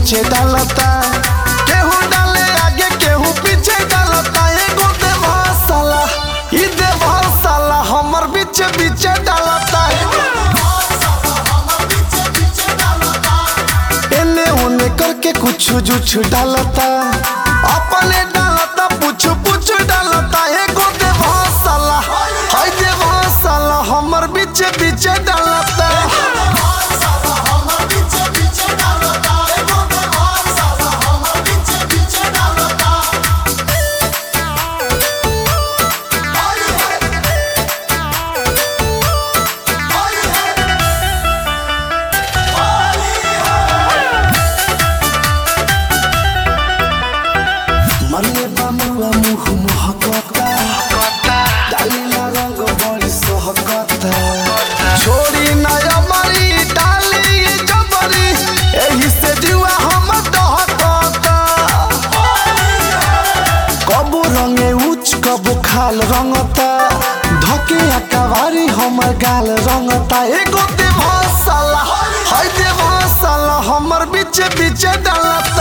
नीचे डालता केहू डाले आगे केहू पीछे डालता एगो देवा साला ई देवा साला हमर बीच बीच डालता एने ओने करके कुछ जुछ डालता अपने डालता पुछ पुछ डालता एगो देवा साला हाय देवा साला हमर बीच बीच डालता मरले बामुआ मुह महकता डालीला रंग बड़ी सहकता छोड़ी नया मरी डाली ये जबरी एही से जुआ हम दहकता कबू रंगे उच कबू खाल रंगता धके अकवारी हमर गाल रंगता एगो देवा साला हाय देवा साला हमर बीच बीच डालता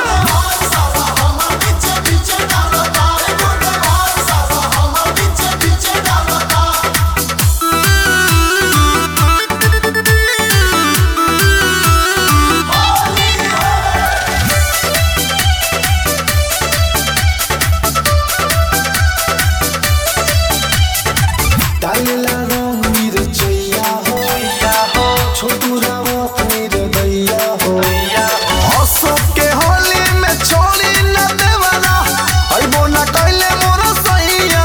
डालेला रंग मिर्चैया हो छोटू रावत निर्दया हो अशोक के होली में छोड़ी न देवला अइबो न कैले मोर सैया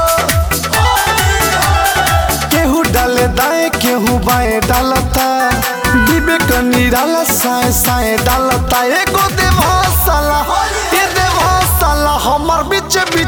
केहू डाले दाएं केहू बाएं डालता विवेक निराला साए साए डालता एगो देवा साला ए देवा साला हमर बीच बीच